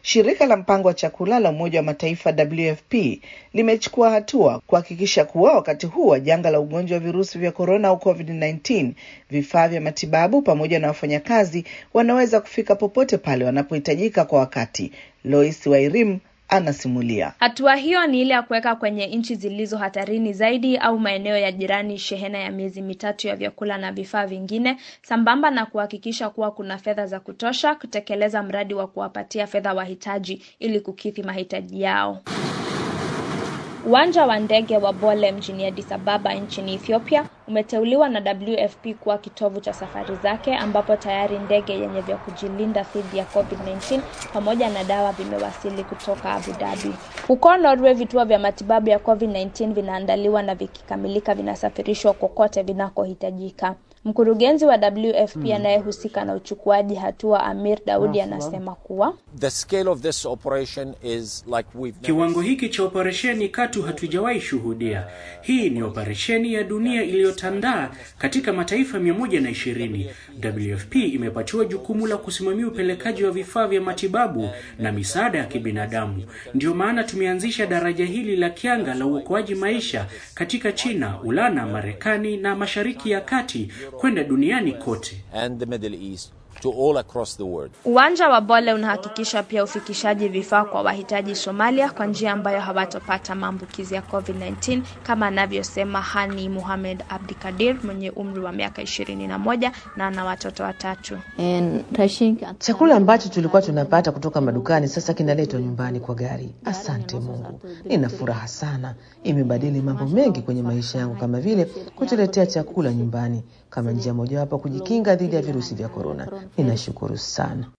Shirika la mpango wa chakula la Umoja wa Mataifa WFP limechukua hatua kuhakikisha kuwa wakati huu wa janga la ugonjwa wa virusi vya korona au COVID-19, vifaa vya matibabu pamoja na wafanyakazi wanaweza kufika popote pale wanapohitajika kwa wakati. Lois Wairim anasimulia. Hatua hiyo ni ile ya kuweka kwenye nchi zilizo hatarini zaidi au maeneo ya jirani shehena ya miezi mitatu ya vyakula na vifaa vingine, sambamba na kuhakikisha kuwa kuna fedha za kutosha kutekeleza mradi wa kuwapatia fedha wahitaji ili kukidhi mahitaji yao. Uwanja wa ndege wa Bole mjini Addis Ababa nchini Ethiopia umeteuliwa na WFP kuwa kitovu cha safari zake ambapo tayari ndege yenye vya kujilinda dhidi ya COVID-19 pamoja na dawa vimewasili kutoka Abu Dhabi. Huko Norway, vituo vya matibabu ya COVID-19 vinaandaliwa na vikikamilika vinasafirishwa kokote vinakohitajika. Mkurugenzi wa WFP anayehusika na uchukuaji hatua Amir Daudi anasema kuwa The scale of this operation is like we've never Kiwango hiki cha operesheni katu hatujawahi shuhudia. Hii ni operesheni ya dunia iliyotandaa katika mataifa 120. WFP imepatiwa jukumu la kusimamia upelekaji wa vifaa vya matibabu na misaada ya kibinadamu. Ndiyo maana tumeanzisha daraja hili la kianga la uokoaji maisha katika China, Ulana, Marekani na Mashariki ya Kati kwenda duniani kote. and the Middle East to all across the world. Uwanja wa Bole unahakikisha pia ufikishaji vifaa kwa wahitaji Somalia kwa njia ambayo hawatopata maambukizi ya COVID-19 kama anavyosema Hani Muhamed Abdikadir mwenye umri wa miaka ishirini na moja na ana watoto watatu. Chakula ambacho tulikuwa tunapata kutoka madukani sasa kinaletwa nyumbani kwa gari. Asante Mungu, nina furaha sana. Imebadili mambo mengi kwenye maisha yangu, kama vile kutuletea chakula nyumbani kama njia mojawapo ya kujikinga dhidi ya virusi vya korona. Ninashukuru sana.